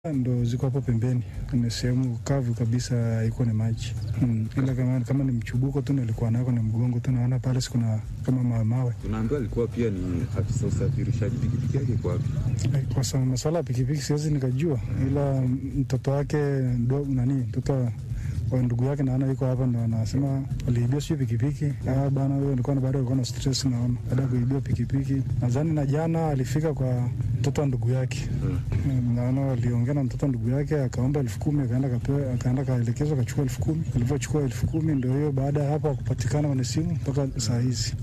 ndo ziko hapo pembeni, ni sehemu kavu kabisa, iko na maji mm. Ila kama, kama ni mchubuko tu nilikuwa nako na mgongo tu, naona pale sikuna kama mawe mawe. Tunaambiwa alikuwa pia ni afisa usafirishaji, pikipiki yake iko wapi? Kwa sababu masuala ya pikipiki siwezi nikajua, ila mtoto wake ndo nani mtoto wa ndugu yake naona yuko hapa, ndo anasema aliibia sio pikipiki. Ah bana, huyo nilikuwa na baada alikuwa na stress, naona baada ya kuibia pikipiki. Nadhani na jana alifika kwa mtoto wa ndugu yake hmm. Naona waliongea na mtoto wa ndugu yake, akaomba elfu kumi akaenda kapewa, akaenda kaelekezwa, akachukua elfu kumi Alivyochukua elfu kumi ndio hiyo, baada ya hapo akupatikana kwenye simu mpaka saa hizi.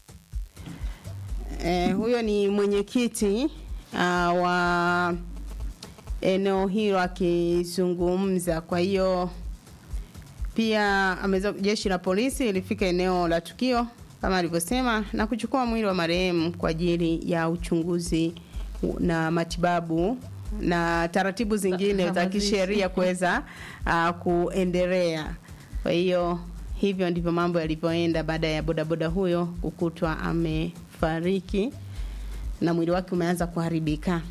Eh, huyo ni mwenyekiti uh, wa eneo hilo akizungumza. Kwa hiyo pia ameweza jeshi la polisi ilifika eneo la tukio kama alivyosema na kuchukua mwili wa marehemu kwa ajili ya uchunguzi na matibabu na taratibu zingine za kisheria kuweza uh, kuendelea. Kwa hiyo hivyo ndivyo mambo yalivyoenda baada ya bodaboda huyo kukutwa amefariki na mwili wake umeanza kuharibika.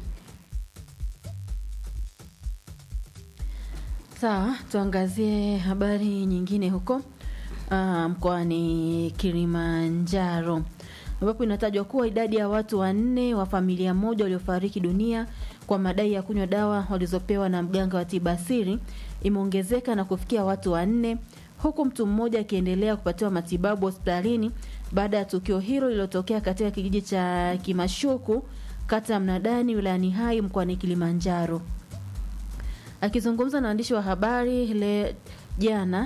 Sawa, tuangazie habari nyingine huko uh, mkoani Kilimanjaro ambapo inatajwa kuwa idadi ya watu wanne wa familia moja waliofariki dunia kwa madai ya kunywa dawa walizopewa na mganga wa tiba asili imeongezeka na kufikia watu wanne huku mtu mmoja akiendelea kupatiwa matibabu hospitalini baada ya tukio hilo lililotokea katika kijiji cha Kimashuku kata ya Mnadani wilayani Hai mkoani Kilimanjaro. Akizungumza na waandishi wa habari ile jana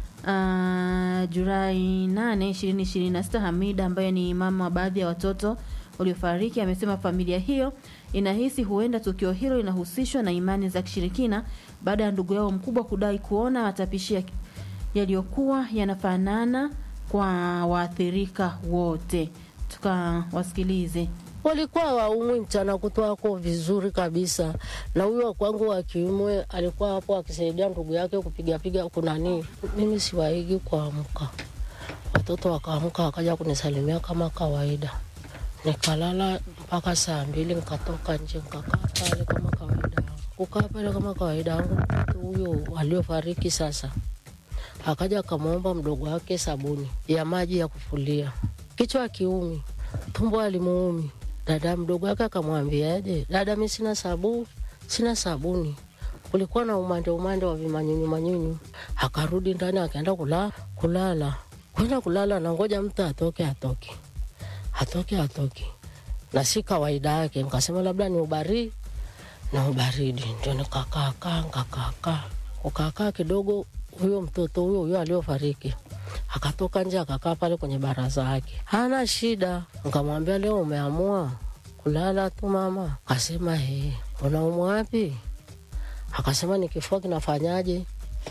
uh, Julai 8, 2026, Hamida ambaye ni mama wa baadhi ya watoto waliofariki amesema familia hiyo inahisi huenda tukio hilo linahusishwa na imani za kishirikina baada ya ndugu yao mkubwa kudai kuona matapishi yaliyokuwa yanafanana kwa waathirika wote. Tukawasikilize. walikuwa waumwi mchana kutwa wako vizuri kabisa, na huyo kwangu wa kiume alikuwa hapo akisaidia ndugu yake kupigapiga kunani. Mimi siwaigi kuamka, watoto wakaamka wakaja kunisalimia kama kawaida, nikalala mpaka saa mbili, nikatoka nje nikakaa pale kama kawaida yangu, kukaa pale kama kawaida yangu. Mtoto huyo aliofariki sasa akaja akamwomba mdogo wake sabuni ya maji ya kufulia, kichwa kiumi, tumbo alimuumi Dada mdogo wake akamwambiaje, dada, mi sina sabu, sina sabuni. Kulikuwa na umande umande wa vimanyunyu manyunyu. Akarudi ndani akaenda kula, kulala kwenda kulala, na ngoja mtu atoke atoke atoke atoke, na si kawaida yake. Nikasema labda ni ubaridi na ubaridi, ndio nikakaakaa nkakaakaa kukaakaa kidogo. Huyo mtoto huyo huyo aliofariki akatoka nje akakaa pale kwenye baraza yake, hana shida. Nkamwambia leo umeamua kulala tu mama? Akasema he, unaumwa wapi? Akasema ni kifua kinafanyaje?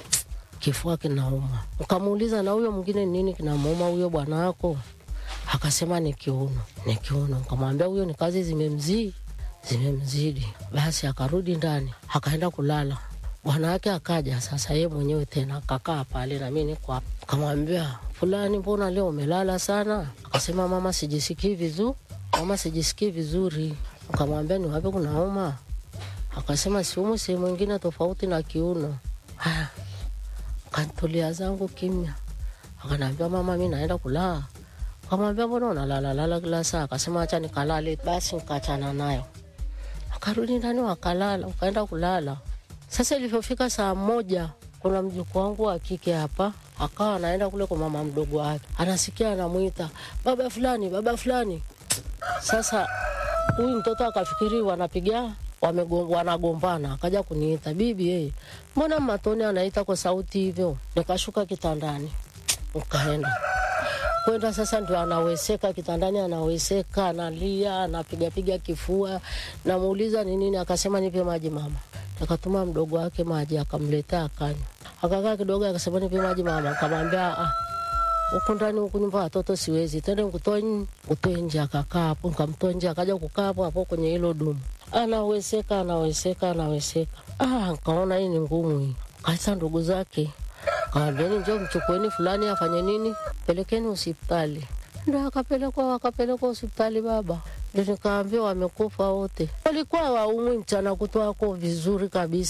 Kifua kinauma. Nkamuuliza na huyo mwingine nini kinamuuma huyo bwana wako? Akasema ni kiuno, ni kiuno. Nkamwambia huyo ni kazi zimemzidi, zimemzidi. Basi akarudi ndani akaenda kulala bwana wake akaja sasa, yeye mwenyewe tena akakaa pale na mimi niko hapa. Kamwambia fulani, mbona leo umelala sana? Akasema mama, sijisikii vizuri, mama, sijisikii vizuri. Kamwambia ni wapi kunauma? Akasema siumu sehemu ingine tofauti na kiuno. Haya, kantulia zangu kimya. Akaniambia mama, mi naenda kulala. Kamwambia mbona unalala lala kila saa? Akasema acha nikalale. Basi nikachana nayo, akarudi ndani, wakalala, ukaenda kulala. Sasa ilivyofika saa moja, kuna mjukuu wangu wa kike hapa akawa anaenda kule kwa mama mdogo wake, anasikia anamwita baba fulani, baba fulani. Sasa huyu mtoto akafikiri wanapiga wanagombana, akaja kuniita bibi, hey, mbona matoni anaita kwa sauti hivyo? Nikashuka kitandani, ukaenda kwenda sasa, ndio anaweseka kitandani, anaweseka, analia, anapigapiga kifua. Namuuliza ni nini, akasema nipe maji mama akatuma mdogo wake maji akamletea akanywa. Akakaa kidogo, akasema nipe maji mama. Akamwambia ah, huku ndani huku nyumba watoto siwezi, twende nikutoe nikutoe nje. Akakaa hapo, nikamtoa nje, akaja kukaa hapo hapo kwenye hilo dumu, anaweseka anaweseka anaweseka. Ah, nkaona hii ni ngumu hii. Kaisa ndugu zake kawambieni, njoo mchukueni fulani afanye nini, pelekeni hospitali. Ndo akapelekwa wakapelekwa hospitali baba ndio nikaambia wamekufa wote. Walikuwa waumwi mchana kutwako vizuri kabisa.